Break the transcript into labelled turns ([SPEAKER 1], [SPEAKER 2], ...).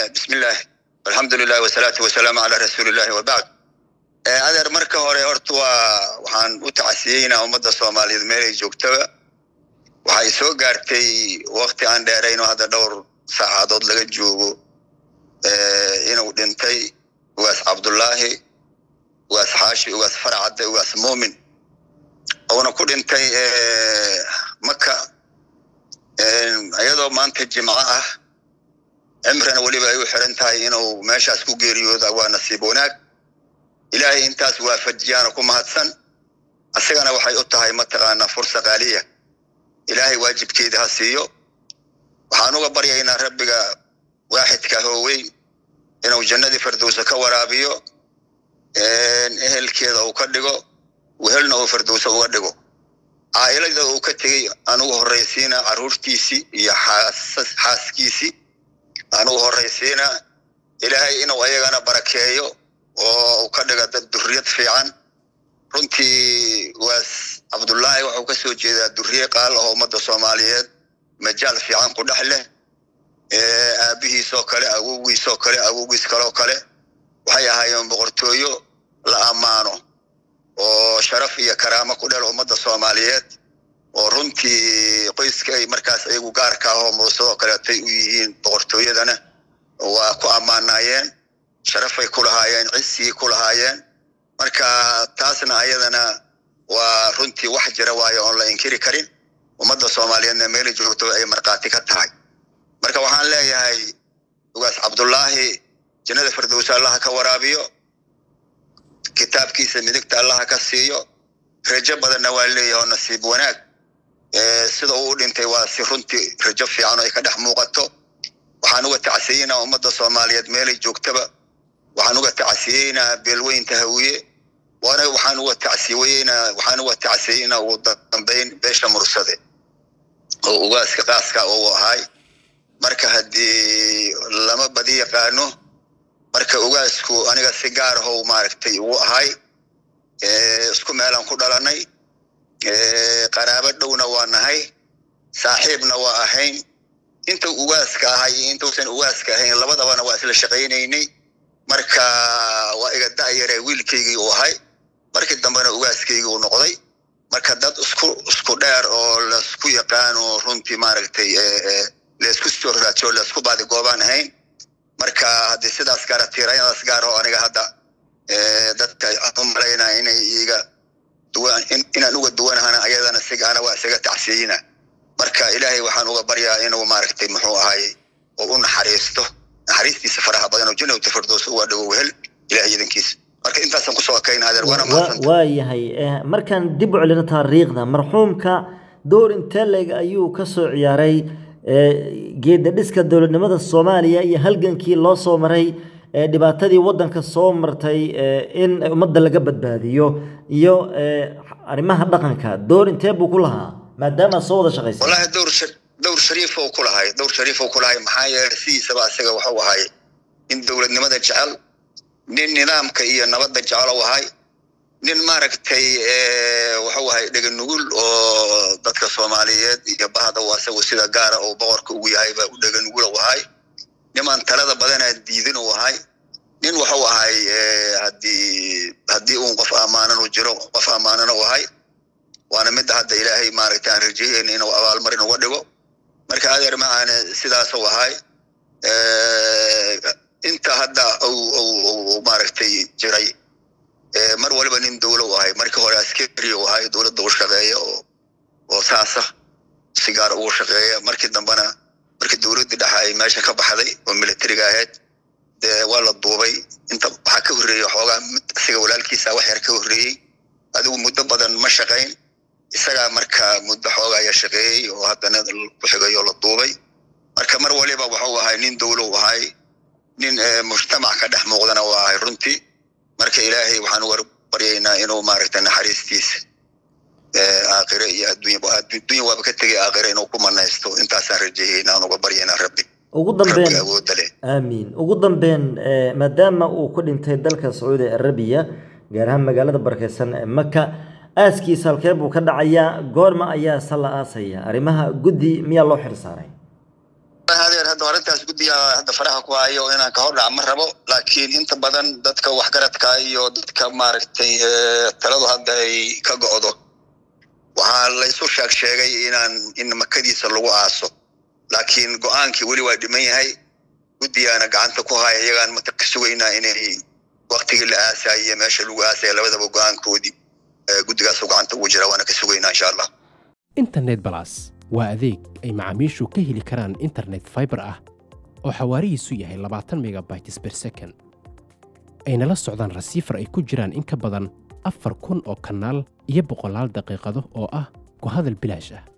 [SPEAKER 1] bismillaah alxamdulilah wasalaatu wasalaamu calaa rasuulillahi wabacd adeer marka hore horta waa waxaan u tacasiyeynaa ummadda soomaaliyeed meelay joogtaba waxay soo gaartay wakti aan dheerayn oo hadda dhowr saacadood laga joogo inuu dhintay ugaas cabdullaahi ugaas xaashi ugaas farcadde ugaas muumin uuna ku dhintay maka iyadoo maanta jimco ah cimrana weliba ay u xiran tahay inuu meeshaas ku geeriyooda waa nasiib wanaag ilaahay intaas waafajiyaana ku mahadsan asagana waxay u tahay mataqaanaa fursa qaaliya ilaahay waajibkeeda ha siiyo waxaan uga baryaynaa rabbiga waaxidka hooweyn inuu jannadii firdowsa ka waraabiyo ehelkeeda uu ka dhigo wehelna uu firdowsa uga dhigo caa'ilada uu ka tegey anugu horraysiina carruurtiisii iyo xaaskiisii anugu horraysiina ilaahay inuu ayagana barakeeyo oo uu ka dhiga dad durriyad fiican runtii waas cabdullaahi wuxuu ka soo jeedaa durriye qaal oo ummadda soomaaliyeed majaal fiican ku dhex leh aabihiisoo kale awowgiisoo kale awowgiis kaloo kale waxay ahaayeen boqortooyo la ammaano oo sharaf iyo karaamo ku dhel ummadda soomaaliyeed oo runtii qoyska ay markaas ayagu gaarka ahoo muusadoo kaleetay u yihiin boqortooyadana waa ku ammaanaayeen sharafay ku lahaayeen cisigii ku lahaayeen marka taasna ayadana waa runtii wax jira waayo oon la inkiri karin ummadda soomaaliyeedna meelay joogto ay markhaati ka tahay marka waxaan leeyahay ugaas cabdullaahi jannada firdowsa allaha ka waraabiyo kitaabkiisa midigta allaha ka siiyo rajo badanna waa leeyahay oo nasiib wanaag sida uu u dhintay waa si runtii rajo fiican oo ay ka dhex muuqato waxaan uga tacsiyeynaa ummadda soomaaliyeed meelay joogtaba waxaan uga tacsiyeynaa beelweynta hawiye waana waxaan uga tacsiyeynaa waxaan uga tacsiyeynaa ugu dambeyn beesha mursade oo ugaaska qaaska uu ahay marka haddii lama badi yaqaano marka ugaasku aniga si gaar ahow maaragtay uu ahay isku meelaan ku dhalanay qaraabo dhowna waa nahay saaxiibna waa ahayn inta ugaaska ahay iyo intuusan ugaaska ahayn labadabana waa isla shaqaynaynay marka waa iga da'yare wiilkaygii uu ahay markii dambena ugaaskaygii uu noqday marka dad isku isku dheer oo laisku yaqaano runtii maaragtay laisku soo raajo laisku baadi goobaan ahayn marka haddii sidaas gaara tiirayadaas gaar oo aniga hadda dadka aan u malaynaa inay iga inaan uga duwanahana ayadana sigaana waa isaga tacsiyeyna marka ilaahay waxaan uga baryaa inuu maaragtay muxuu ahaay oo u naxariisto naxariistiisa faraha badan oo jannata firdows uga dhigo wehel ilahay idankiisa marka intaasaan kusoo akayna adeer waana mahadsanta
[SPEAKER 2] waa yahay markaan dib u celino taariikhda marxuumka door intee leeg ayuu ka soo ciyaaray geeda dhiska dowladnimada soomaaliya iyo halgankii loo soo maray dhibaatadii waddanka soo martay in ummadda laga badbaadiyo iyo arrimaha dhaqanka door intee buu ku lahaa maadaama soo wada shaqaysa
[SPEAKER 1] wallahi dowr dowr shariif uu ku lahay dowr shariif uu ku lahay maxaa yeelay sidiisaba isaga waxuu ahay nin dowladnimada jecel nin nidaamka iyo nabadda jecel u ahay nin maaragtay wuxuu ahay dhega nugul oo dadka soomaaliyeed iyo bahda u asagu sida gaara oo boqorka ugu yahay baa u dhega nugul u ahay nimaan talada badanaa diidin uu ahay nin wuxuu ahay haddii haddii uun qof ammaanan uu jiro qof ammaanan u ahay waana midda hadda ilaahay maaragtay aan rajeeyeyn inuu abaalmarin uga dhigo marka adeer macaane sidaasuu ahay inta hadda uu maaragtay jiray mar waliba nin dowlo u ahay markii hore askari u ahay dowladda u shaqeeya oo oo saasa si gaar ugu shaqeeya markii dambena markii dowladdii dhexe ay meesha ka baxday oo militariga ahayd dee waa la duubay inta waxaa ka horreeyey xoogaa isaga walaalkiisa wax yar ka horreeyey adigu muddo badan ma shaqayn isagaa marka muddo xoogaa ya shaqeeyey oo haddana ku xigay oo la duubay marka mar waliba wuxuu ahay nin dowlo u ahay nin mujtamac ka dhex muuqdana waa ahay runtii marka ilaahay waxaan uga baryaynaa inuu maaragtay naxariistiisa aakhire iyo adduunya adduunya waaba ka tegay aakhire inuu ku manaysto intaasaan rajeeyaynaa aan uga baryaynaa rabbi
[SPEAKER 2] ugu dambeyn
[SPEAKER 1] rabbiga awoodda leh
[SPEAKER 2] aamiin ugu dambeyn maadaama uu ku dhintay dalka sacuudi arabiya gaar ahaan magaalada barakeysan ee maka aaskiisa halkee buu ka dhacayaa goorma ayaa salla aasaya arrimaha guddi miyaa loo xil saaray
[SPEAKER 1] adeer hadda horintaas guddiga hadda faraha ku hayo inaan ka hordhaca ma rabo laakiin inta badan dadka waxgaradka iyo dadka maaragtay taladu hadda ay ka go'do waxaa laysu sheeg sheegay inaan in makadiisa lagu aaso laakiin go-aankii weli waa dhiman yahay guddigaana gacanta ku haya iyagaan mata ka sugaynaa inay waktigii la aasay iyo meesha lagu aasaya labadaba go-aankoodii guddigaas gacanta ugu jira waana ka sugaynaa insha allah
[SPEAKER 3] internet balas waa adeeg ay macaamiishu ka heli karaan internet fiber ah oo xawaarihiisu yahay labaatan megabytes per second ayna la socdaan rasiifar ay ku jiraan in ka badan afar kun oo kanaal iyo boqolaal daqiiqado oo ah ku hadal bilaash ah